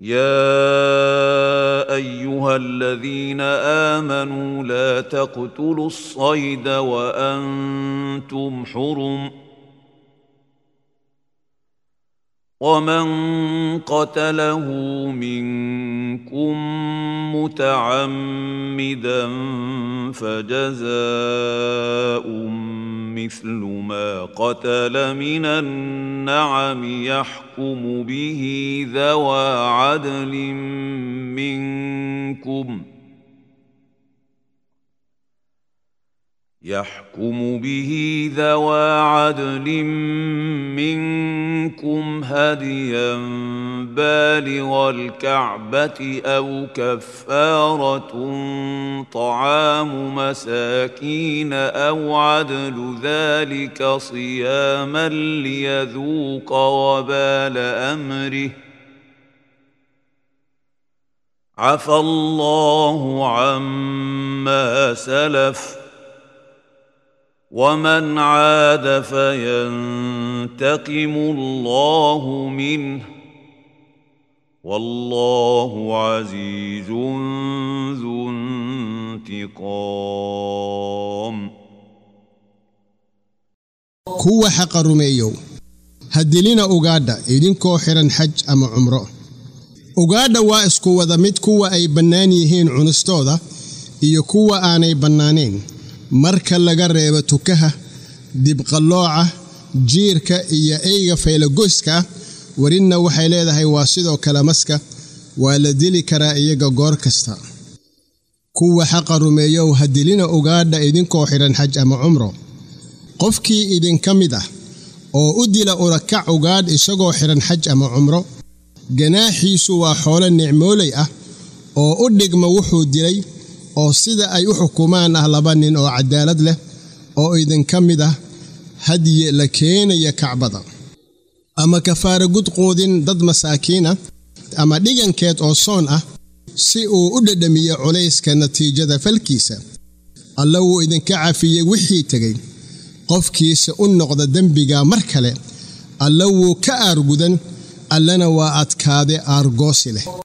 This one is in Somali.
يا ايها الذين امنوا لا تقتلوا الصيد وانتم حرم ومن قتله منكم متعمدا فجزاء مثل ما قتل من النعم يحكم به ذوى عدل منكم يحكم به ذوى عدل منكم هديا بالغ الكعبة أو كفارة طعام مساكين أو عدل ذلك صياما ليذوق وبال أمره عفى الله عما سلف ومن عاد فينتقم الله منه والله عزيز ذو انتقام kuwa xaqa rumeeyow ha dilina ugaadha idinkoo xidhan xaj ama cumro ugaadha waa isku wada mid kuwa ay bannaan yihiin cunistooda iyo kuwa aanay bannaanayn marka laga reebo tukaha dibqallooca jiirka iyo eyga faylagoyska ah werinna waxay leedahay waa sidoo kale maska waa la dili karaa iyaga goor kasta kuwa xaqa rumeeyow ha dilina ugaadha idinkoo xidhan xaj ama cumro qofkii idinka mid ah oo u dila urakac ugaadh isagoo xidhan xaj ama cumro ganaaxiisu waa xoolo nicmooley ah oo u dhigma wuxuu dilay oo sida ay u xukumaan ah laba nin oo cadaalad leh oo idinka mid ah hadye la keenaya kacbada ama kafaara gudquudin dad masaakiina ama dhigankeed oo soon ah si uu u dhedhamiyo culayska natiijada falkiisa alla wuu idinka cafiyey wixii tegey qofkiisa u noqda dembiga mar kale alla wuu ka aargudan allana waa adkaade aargoosi leh